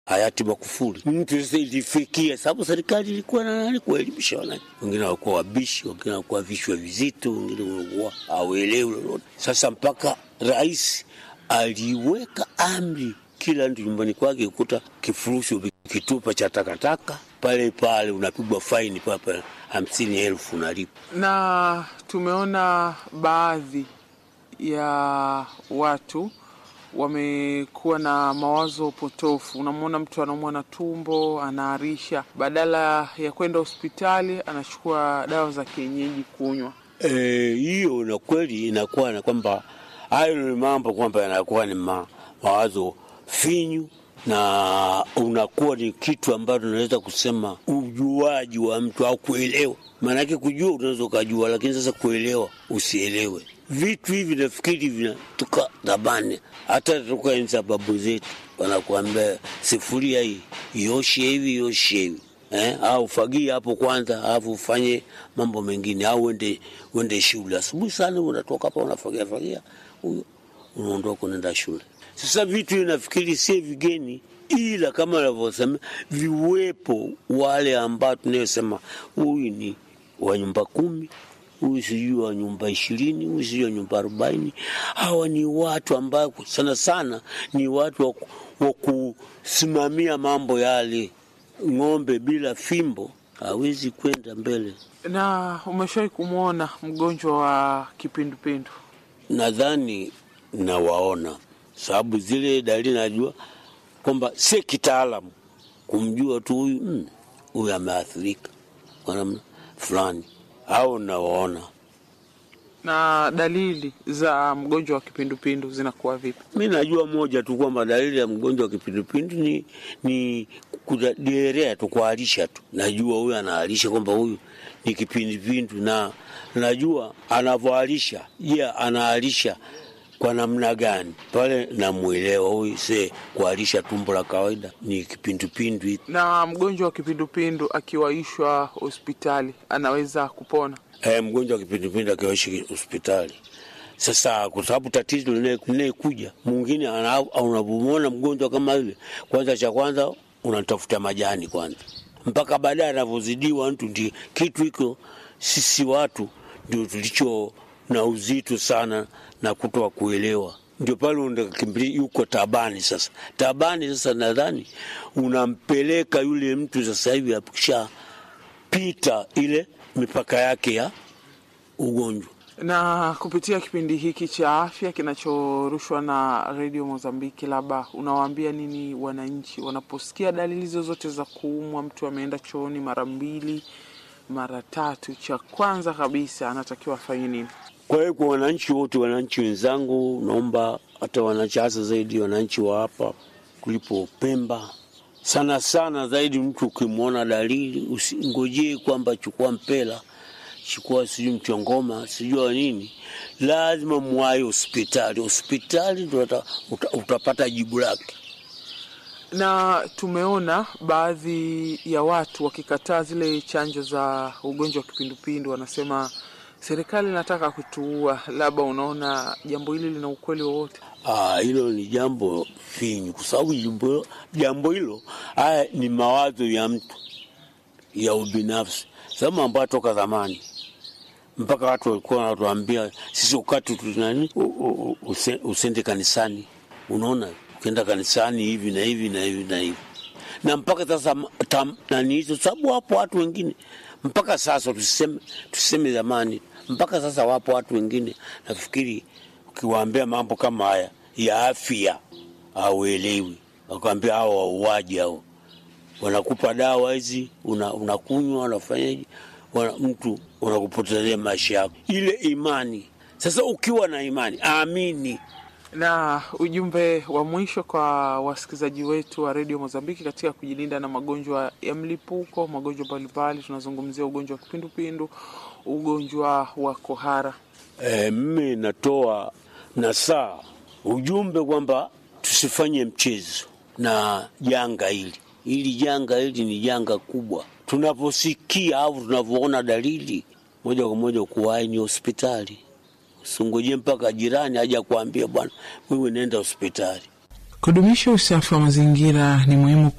hayati Magufuli. Mtu sasa ilifikia, sababu serikali ilikuwa na nani kuelimisha wananchi. Wengine walikuwa wabishi, wengine walikuwa vichwa vizito, wengine walikuwa hawelewi lolote. Sasa mpaka rais aliweka amri, kila mtu nyumbani kwake kukuta kifurushi kitupa cha takataka pale pale, unapigwa faini pale pale hamsini elfu unalipa. Na tumeona baadhi ya watu wamekuwa na mawazo potofu. Unamwona mtu anaumwa na tumbo, anaarisha, badala ya kwenda hospitali anachukua dawa za kienyeji kunywa. hiyo e, na kweli inakuwa na kwamba hayo ni mambo kwamba yanakuwa ni ma, mawazo finyu na unakuwa ni kitu ambacho unaweza kusema ujuaji wa mtu au kuelewa. Maanake kujua unaweza ukajua, lakini sasa kuelewa usielewe. Vitu hivi nafikiri vinatoka zamani, hata toka enzi za babu zetu, wanakuambia sifuria hii ioshe hivi ioshe hivi eh, au fagia hapo kwanza, alafu ufanye mambo mengine, au uende uende shule asubuhi sana, unatoka hapa unafagia fagia, huyo unaondoka unaenda shule. Sasa vitu hivi nafikiri si vigeni, ila kama anavyosema viwepo wale ambao tunayosema huyu ni wa nyumba kumi huyu sijui wa nyumba ishirini huyu sijui wa nyumba arobaini Hawa ni watu ambao sana sana ni watu wa kusimamia mambo yale. Ng'ombe bila fimbo hawezi kwenda mbele. Na umeshawahi kumwona mgonjwa wa kipindupindu? Nadhani nawaona, sababu zile dalili najua kwamba si kitaalamu kumjua tu huyu huyu mm, ameathirika kwa namna fulani au nawaona. Na dalili za mgonjwa wa kipindupindu zinakuwa vipi? Mi najua moja tu kwamba dalili ya mgonjwa wa kipindupindu ni, ni kuderea tu, kuharisha tu. Najua huyu anaharisha kwamba huyu ni kipindupindu, na najua anavyoharisha. Je, yeah, anaharisha kwa namna gani? Pale namwelewa huyu, se kuharisha tumbo la kawaida ni kipindupindu. Na mgonjwa wa kipindupindu akiwaishwa hospitali anaweza kupona? E, mgonjwa wa kipindupindu akiwaishi hospitali sasa, kwa sababu tatizo linayekuja mwingine, unapomwona mgonjwa kama yule, kwanza cha kwanza unatafuta majani kwanza, mpaka baadaye anavyozidiwa mtu. Ndi kitu hiko sisi watu ndio tulicho na uzito sana na kutoa kuelewa, ndio pale unakimbilia yuko tabani. Sasa tabani, sasa nadhani unampeleka yule mtu sasa hivi akishapita ile mipaka yake ya ugonjwa. Na kupitia kipindi hiki cha afya kinachorushwa na redio Mozambiki, labda unawaambia nini wananchi wanaposikia dalili zozote za kuumwa? Mtu ameenda chooni mara mbili mara tatu, cha kwanza kabisa anatakiwa afanye nini? Kwa hiyo kwa wananchi wote, wananchi wenzangu, naomba hata wananchi, hasa zaidi wananchi wa hapa kulipo Pemba, sana sana zaidi, mtu ukimwona dalili usingojee kwamba chukua mpela, chukua sijui mchongoma, sijua nini, lazima mwaye hospitali. Hospitali ndo uta, utapata jibu lake. Na tumeona baadhi ya watu wakikataa zile chanjo za ugonjwa wa kipindupindu, wanasema serikali inataka kutuua. Labda unaona jambo hili lina ukweli wowote? Hilo ni jambo finyu, kwa sababu jambo hilo haya ni mawazo ya mtu ya ubinafsi, sababu ambayo toka zamani mpaka watu walikuwa wanatuambia sisi ukati tunani usende kanisani. Unaona, ukienda kanisani hivi na hivi na hivi na hivi, na mpaka sasa nani hizo, sababu wapo watu wengine mpaka sasa, tuseme tuseme zamani mpaka sasa wapo watu wengine, nafikiri ukiwaambia mambo kama haya ya afya hauelewi, wakwambia hao wauaji hao, wanakupa dawa hizi unakunywa, una unafanyaje, wana, mtu unakupotezea maisha yako, ile imani. Sasa ukiwa na imani, amini. Na ujumbe wa mwisho kwa wasikilizaji wetu wa redio Mozambiki katika kujilinda na magonjwa ya mlipuko, magonjwa mbalimbali, tunazungumzia ugonjwa wa kipindupindu, ugonjwa wa kohara. E, mimi natoa nasaa ujumbe kwamba tusifanye mchezo na janga hili. Hili janga hili ni janga kubwa. Tunaposikia au tunavyoona dalili, moja kwa moja kuwahi ni hospitali. Usingoje mpaka jirani aja kuambia bwana, wewe nenda hospitali. Kudumisha usafi wa mazingira ni muhimu